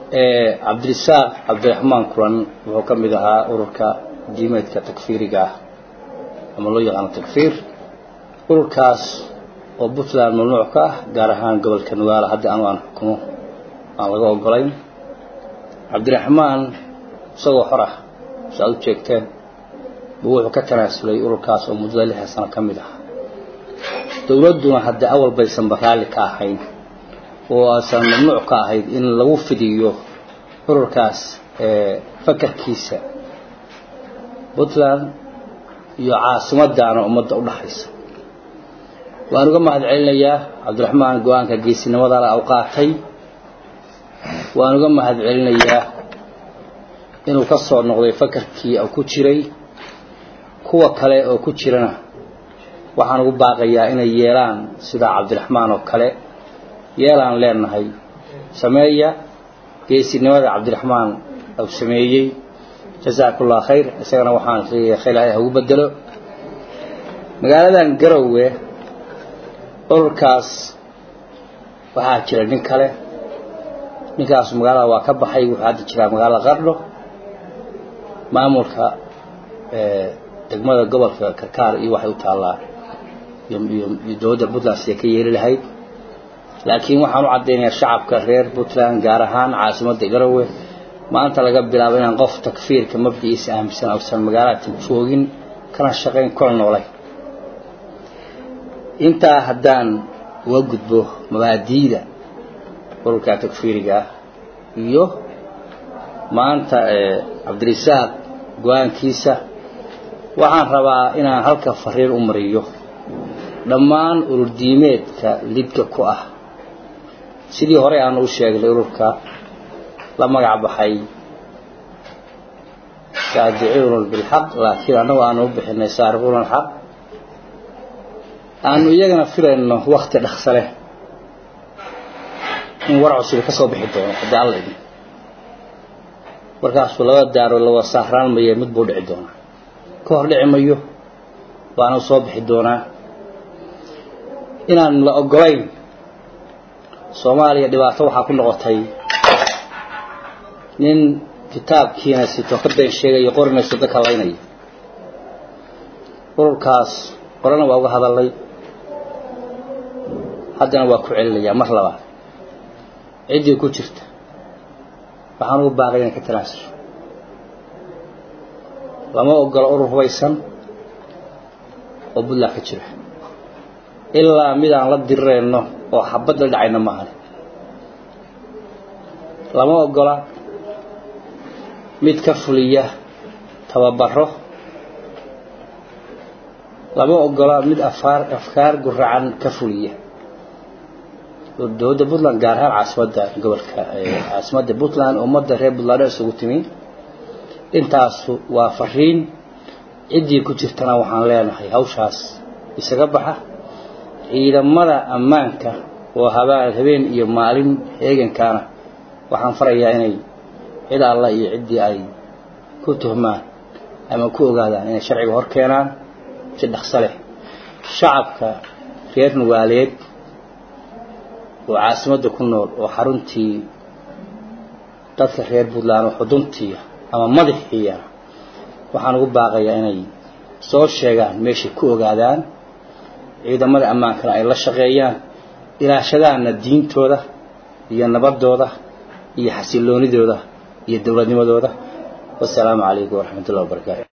cabdirisaaq cabdiraxmaan kulan wuxuu ka mid ahaa ururka diimeedka takfiiriga ah ama loo yaqaano takfiir ururkaas oo puntland mamnuuc ka ah gaar ahaan gobolka nugaala hadda anu aan xukumo aan laga ogolayn cabdiraxmaan isagoo xor ah si aad u jeegteen buu wuxuu ka tanaasulay ururkaas oo muddada lixdan sano ka mid ah dowladduna haddii awal baysanba raalli ka ahayn oo aysan mamnuuc ka ahayd in lagu fidiyo ururkaas fakarkiisa puntland iyo caasimaddaana ummadda u dhaxaysa waan uga mahad celinayaa cabdiraxmaan go-aanka geesinimadaana u qaatay waan uga mahad celinayaa inuu ka soo noqday fakarkii ku jiray kuwa kale oo ku jirana waxaan ugu baaqayaa inay yeelaan sida cabdiraxmaan oo kale yeelaan leenahay sameeya geesinimada cabdiraxmaan u sameeyey jasaakullah khayr isagana waxaan leeyahay khayr ilaahay ha ugu bedelo magaaladan garowe ururkaas waxaa jira nin kale ninkaas magaalada waa ka baxay wuxuu hadda jiraa magaalada qardho maamulka degmada gobolka karkaar iyo waxay u taallaa iyo dowladda puntland siday ka yeeli lahayd laakiin waxaan u caddaynayaa shacabka reer puntland gaar ahaan caasimadda garowe maanta laga bilaabo inaan qof takfiirka mabdiciisa aaminsan ausan magaalada joogin kana shaqayn kuna noolay intaa haddaan uga gudbo mabaadiida ururka takfiiriga ah iyo maanta cabdirisaaq go-aankiisa waxaan rabaa inaan halka fariir u mariyo dhammaan ururdiimeedka lidka ku ah sidii horey aanu u sheegnay ururka la magac baxay saadicuuna bilxaq laakiin annagu aanu u bixinay saariquuna alxaq aanu iyagana filayno wakti dhaqsa leh in war cusubi ka soo bixi doono haddii alla idin markaasuu laba daaro lawa sahraan maye mid buu dhici doonaa ka hor dhici mayo waana soo bixi doonaa inaan la ogolayn soomaaliya dhibaato waxaa ku noqotay nin kitaabkiina sito ka been sheegayo qorina sida kalaynaya ururkaas qorana waa uga hadalay haddana waa ku celinayaa mar labaad ciddii ku jirta waxaan ugu baaqay inay ka tanaasusho lama ogolo urur hubaysan oo puntland ka jira ilaa mid aan la dirirayno oo xabad la dhacayna maahan lama ogola mid ka fuliya tababaro lama ogola mid afaar afkaar guracan ka fuliya dowladda puntland gaar ahaan caasimadda gobolka caasimadda puntland ummadda reer puntland isugu timi intaasu waa fariin ciddii ku jirtana waxaan leenahay hawshaas isaga baxa ciidamada ammaanka oo habaan habeen iyo maalin heegankaana waxaan farayaa inay cid alla iyo ciddii ay ku tuhmaan ama ku ogaadaan inay sharciga hor keenaan si dhaqso leh shacabka reer nugaaleed oo caasimadda ku nool oo xaruntii dadka reer puntland oo xuduntiiya ama madaxiiya waxaan ugu baaqayaa inay soo sheegaan meeshay ku ogaadaan ciidamada ammaankana ay la shaqeeyaan ilaashadaanna diintooda iyo nabadooda iyo xasiloonidooda iyo dowladnimadooda wasalaamu calaykum waraxmat ullahi wabarakaatu